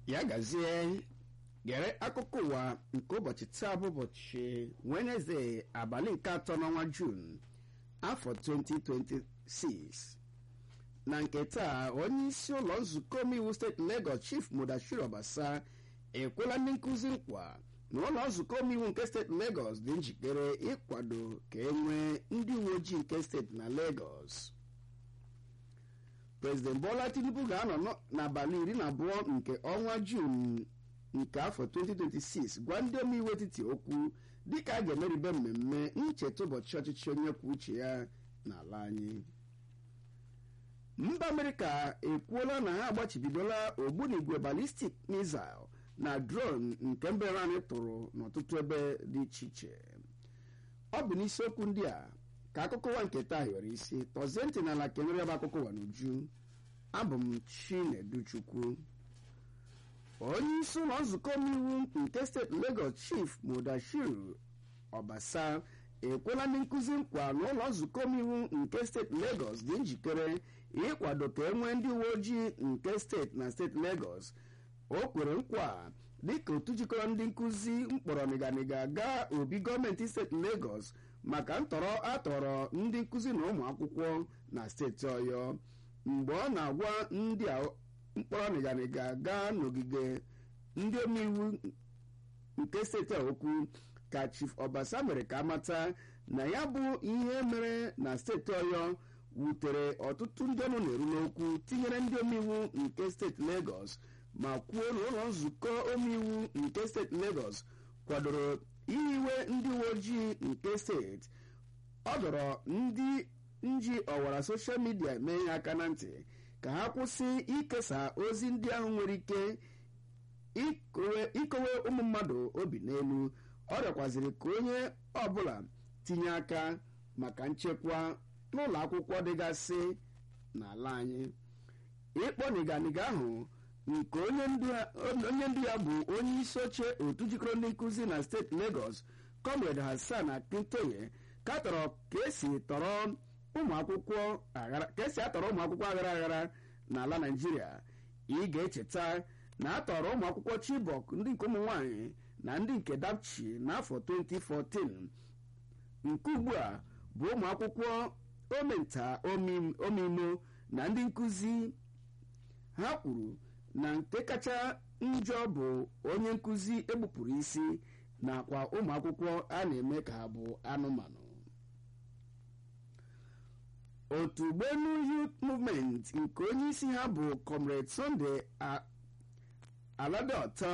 ya gazie gere akụkọ ụwa nke ụbọchị taa bụ ụbọchị Wednesday abalị nke atọ n'ọnwa Jun afọ 2026 na nke taa onye isi ụlọ nzukọ omeiwu steeti Lagos Chief Mudashiru Obasa ekwela ndị nkụzi nkwa na ụlọ nzukọ omeiwu nke steeti Lagos dị njikere ịkwado ka e nwee ndị uwe ojii nke steeti na Lagos President Bola Tinubu ga-anọ n'abalị iri na abụọ nke ọnwa Jun nke afọ 2026 gwa ndị omeiwu etiti okwu dịka a ga-emeribe mmemme ncheta ụbọchị ọchịchị onye kwuo uche ya n'ala anyị mba amerịka ekwuola na ha agbachibidola ogbunigwe balistik missile na drone nke mba Iran tụrụ n'ọtụtụ ebe dị iche iche ọ bụ n'isiokwu ndị a ka akụkọ ụwa nke taa hiwere isi tọzie ntị n'ala kenere bụ akụkọ ụwa n'uju abụ m Chineduchukwu onye isi ụlọ nzukọ omeiwu nke steeti Lagos Chief Mudashiru Obasa ekwela ndị nkụzi nkwa na ụlọ nzukọ omeiwu nke steeti Lagos dị njikere ịkwado ka e nwee ndị uwe ojii nke steeti na steeti Lagos o kwere nkwa dịka otu jikọrọ ndị nkụzi mkpọrọ nịganịga gaa obi gọọmenti steeti Lagos maka ntọrọ atọrọ ndị nkụzi na ụmụ akwụkwọ na steeti Ọyọ mgbe ọ na-agwa ndị mkpọrọ nịganịga gaa n'ogige ndị omeiwu nke steeti a okwu ka Chief Obasa mere ka amata na ya bụ ihe mere na steeti Ọyọ wutere ọtụtụ ndị ọnụ na-eru n'okwu tinyere ndị omeiwu nke steeti Lagos ma kwuo na ụlọ nzukọ omeiwu nke steeti Lagos kwadoro ihiwe ndị uwe ojii nke steeti ọ dọrọ ndị nji ọwara soshal midia mee ihe aka na ntị ka ha kwụsị ikesa ozi ndị ahụ nwere ike ikowe ụmụ mmadụ obi n'elu ọ rịọkwaziri ka onye ọbụla tinye aka maka nchekwa n'ụlọ akwụkwọ dịgasị n'ala anyị ịkpọ nịganịga ahụ nke onye ndu ya bụ onye isi oche otu jikọrọ ndị nkụzi na steeti Lagos Comrade Hassan Akintoye katọrọ ka esi tọrọ ụmụ akwụkwọ ka esi atọrọ ụmụ akwụkwọ aghara aghara n'ala Naịjirịa ị ga-echeta na atọrọ ụmụ akwụkwọ Chibok ndị nke ụmụ nwanyị na ndị nke Dapchi n'afọ 2014 nke ugbu a bụ ụmụ akwụkwọ omenta omimo na ndị nkụzi ha kwuru na nke kacha njọ bụ onye nkụzi egbupụrụ isi nakwa ụmụ akwụkwọ a na-eme ka ha bụ anụmanụ otu ugbenu youth movement nke onye isi ha bụ comrade Sunday Aladeota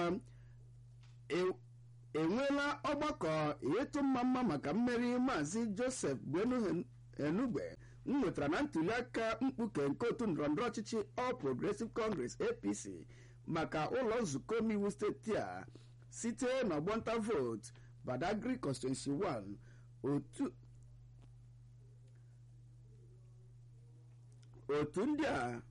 enweela ọgbakọ ịtụ mma mma maka mmeri maazị Joseph Gbenu Enugbe nwetara na ntuliaka mkpuke nke otu ndọrọndọrọ ọchịchị All Progressive Congress APC maka ụlọ nzukọ omeiwu steeti a site n'ọgbọnta vootu Badagry constituency 1 otu otu ndị a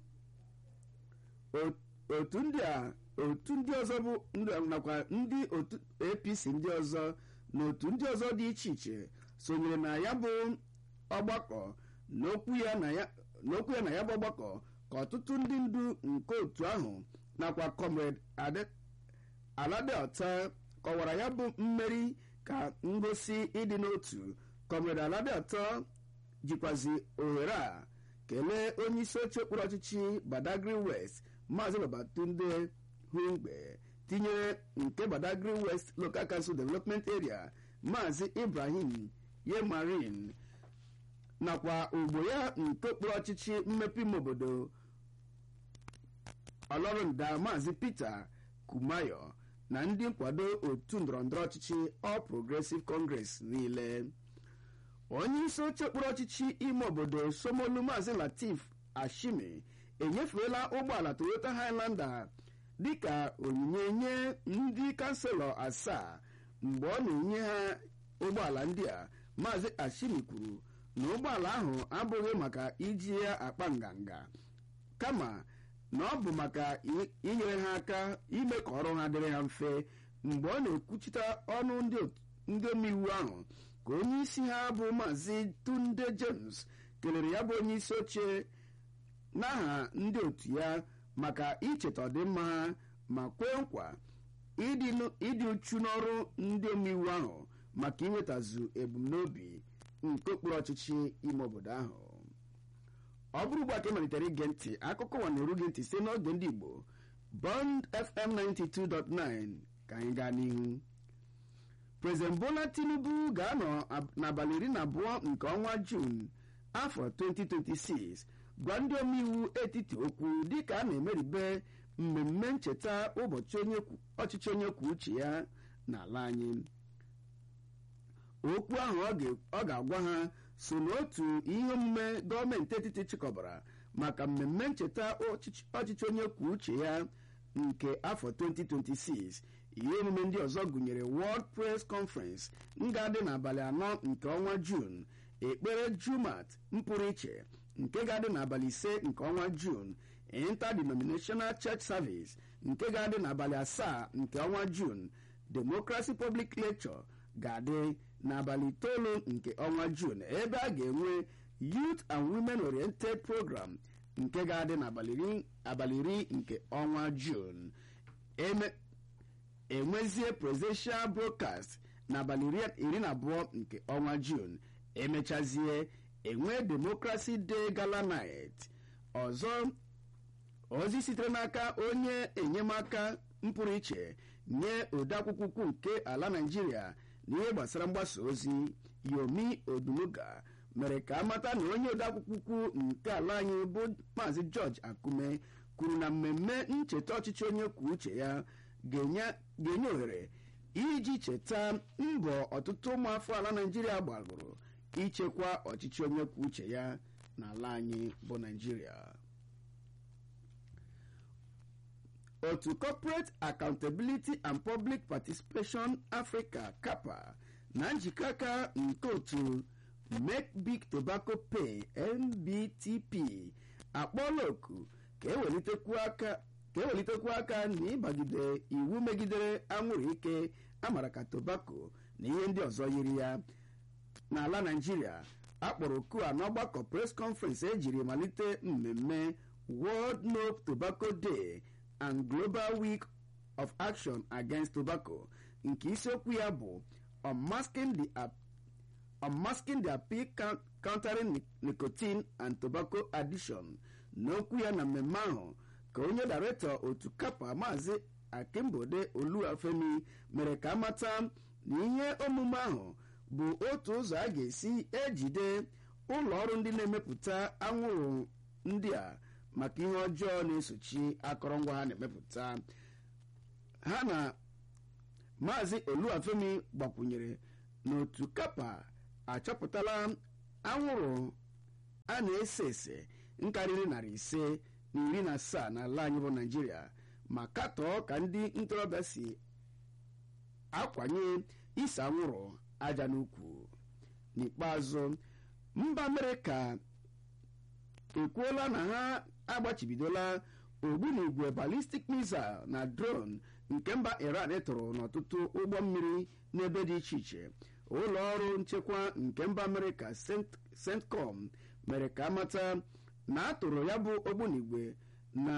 otu ndị a otu ndị ọzọ bụ nakwa ndị otu APC ndị ọzọ na otu ndị ọzọ dị iche iche sonyere na ya bụ ọgbakọ n'okwu ya na ya bụ ọgbakọ ka ọtụtụ ndị ndu nke otu ahụ nakwa comrade Aladeota kọwara ya bụ mmeri ka ngosi ịdị n'otu comrade Aladeota jikwazi ohere a kelee onye isi oche okpuru ọchịchị Badagry West maazị Babatunde Hungbe tinyere nke Badagry West Local Council Development Area maazị Ibrahim Yemarin nakwa ogbo ya nke okpuru ọchịchị mmepe ime obodo ọlọrụnda maazị Peter Kumayo na ndị nkwado otu ndọrọndọrọ ọchịchị All Progressive Congress niile onye isi oche okpuru ọchịchị ime obodo Somolu maazị Latif Ashimi enyefeela ụgbọala Toyota Highlander dịka onyinye nye ndị kanselọ asaa mgbe ọ na-enye ha ụgbọala ndị a maazị Ashimi kwuru na ụgbọala ahụ abụghị maka iji ya akpa nganga kama na ọ bụ maka inyere ha aka ime ka ọrụ ha dịrị ha mfe mgbe ọ na-ekwuchite ọnụ ndị omeiwu ahụ ka onye isi ha bụ maazị Tunde James kelere ya bụ onye isi oche n'aha ndị otu ya maka icheta ọdịmma ha ma kwee nkwa ịdị uchu n'ọrụ ndị omeiwu ahụ maka inwetazu ebumnobi nke okpuru ọchịchị ime obodo ahụ ọ bụrụ ugbu a ka ị malitere ige ntị akụkọ ụwa na-eru gị ntị site n'oge ndị igbo bond fm 92.9 ka anyị gaa n'ihu prezident bola tinubu ga-anọ n'abalị iri na abụọ nke ọnwa juun afọ 2026 gwa ndị omeiwu etiti okwu dịka a na-emeribe mmemme ncheta ụbọchị ọchịchị onye kwuo uche ya n'ala anyị okwu ahụ ọ ga-agwa ha so n'otu ihe omume gọọmenti etiti chịkọbara maka mmemme ncheta ọchịchị onye kwuo uche ya nke afọ 2026 ihe omume ndị ọzọ gụnyere World Press Conference nga dị n'abalị anọ nke ọnwa Jun ekpere Jumat mpụrụ iche nke ga-adị n'abalị ise nke ọnwa Jun Interdenominational Church Service nke ga-adị n'abalị asaa nke ọnwa Jun Democracy Public Lecture ga-adị n'abalị itoolu nke ọnwa Jun ebe a ga-enwe Youth and Women Oriented Program nke ga-adị n'abalị iri nke ọnwa Jun enwezie presidential broadcast n'abalị iri na abụọ nke ọnwa Jun emechazie enwe Democracy Day Gala Night ọzọ ozi sitere n'aka onye enyemaka mpụrụ iche nye odeakwụkwọ ukwu nke ala Naịjirịa n'ihe gbasara mgbasa ozi Yomi Odunuga mere ka amata na onye odeakwụkwọ ukwu nke ala anyị bụ Maazị George Akume kwuru na mmemme ncheta ọchịchị onye kwuo uche ya ga-enye ohere iji cheta mbọ ọtụtụ ụmụafọ ala Naịjirịa gbagoro ichekwa ọchịchị onye kwuo uche ya n'ala anyị bụ Naịjirịa otu corporate accountability and public participation africa capa na njikọ aka nke otu make big tobacco pay mbtp akpọọla oku ka ewelitekwu aka na ịbagide iwu megidere anwụrụ ike amara ka tobacco na ihe ndị ọzọ yiri ya n'ala naijiria akpọrọ oku a n'ọgbakọ press conference ejiri malite mmemme world no tobacco day and Global Week of Action Against Tobacco nke isiokwu ya bụ Unmasking the, Unmasking the Appeal Countering Nicotine and Tobacco Addiction n'okwu ya na mmemme ahụ ka onye daretọ otu kapa maazị Akimbode Oluwafemi mere ka amata na ihe omume ahụ bụ otu ụzọ a ga-esi ejide ụlọ ọrụ ndị na-emepụta anwụrụ ndị a maka ihe ọjọọ na-esochi akọrọngwa ha na-emepụta ha na maazị oluwafemi gbakwunyere n'otu kapa achọpụtala anwụrụ a na-ese ese nkarịrị narị ise na iri na asaa n'ala anyị bụ naijiria ma katọọ ka ndị ntorobịa si akwanye ise anwụrụ aja n'ukwu n'ikpeazụ mba amerịka ekwuola na ha agbachibidola ogbunigwe balistik missile na drone nke mba iran tụrụ n'ọtụtụ ụgbọ mmiri n'ebe dị iche iche ụlọ ọrụ nchekwa nke mba amerịka centcom mere ka amata na a tụrụ ya bụ ogbunigwe na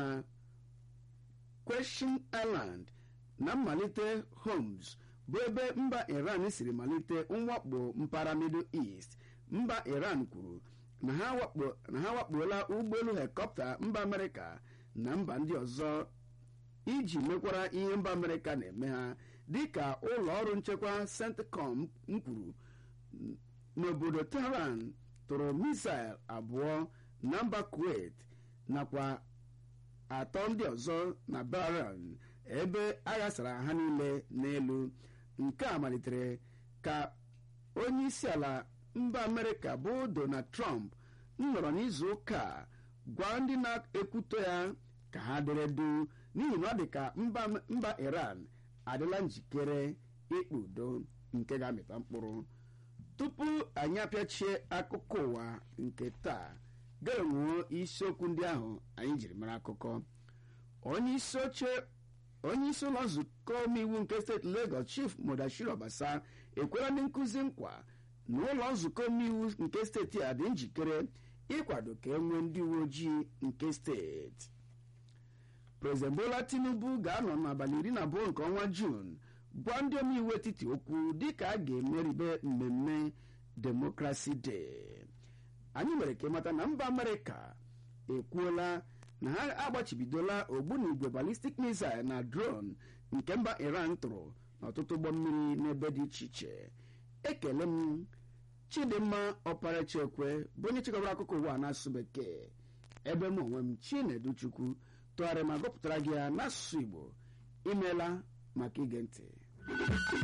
question island na mmalite homes bụ ebe mba iran siri malite mwakpo mpaghara middle east mba iran kwuru na ha wakpola ụgbọelu helikọpta mba amerịka na mba ndị ọzọ iji mekwara ihe mba amerịka na-eme ha dịka ụlọ ọrụ nchekwa centcom kwuru n'obodo tehran tụrụ misail abụọ na mba kuwait nakwa atọ ndị ọzọ na bahrain ebe aghasara ha niile n'elu nke a malitere ka onye isi ala mba amerịka bụ donald trump nọrọ n'izu ụka a gwa ndị na-ekwuto ya ka ha dere du n'ihi na ọ dị ka mba iran adịla njikere ịkpa udo nke ga-amịta mkpụrụ tupu anyị apịachie akụkọ ụwa nke taa ga-enwuo isiokwu ndị ahụ anyị jiri mara akụkọ onye isi oche onye isi ụlọ nzukọ omeiwu nke steeti Lagos Chief Modashir Obasa ekwela ndị nkụzi nkwa na ụlọ nzukọ omeiwu nke steeti a dị njikere ịkwado ka e nwee ndị uwe ojii nke steeti prezident bola tinubu ga-anọ n'abalị iri na abụọ nke ọnwa juun gwa ndị omeiwu etiti okwu dịka a ga-emeribe mmemme demokrasi day anyị mere ka ịmata na mba amerịka ekwuola na ha agbachibidola ogbunigwe balistik missile na drone nke mba iran tụrụ n'ọtụtụ ụgbọ mmiri n'ebe dị iche iche ekele m chidimma ọparachekwe bụ onye chịkọbara akụkọ ụwa n'asụsụ bekee ebe m onwe m chinedu chukwu tụgharịa ma gụpụtara gị ya n'asụsụ igbo imeela maka ige ntị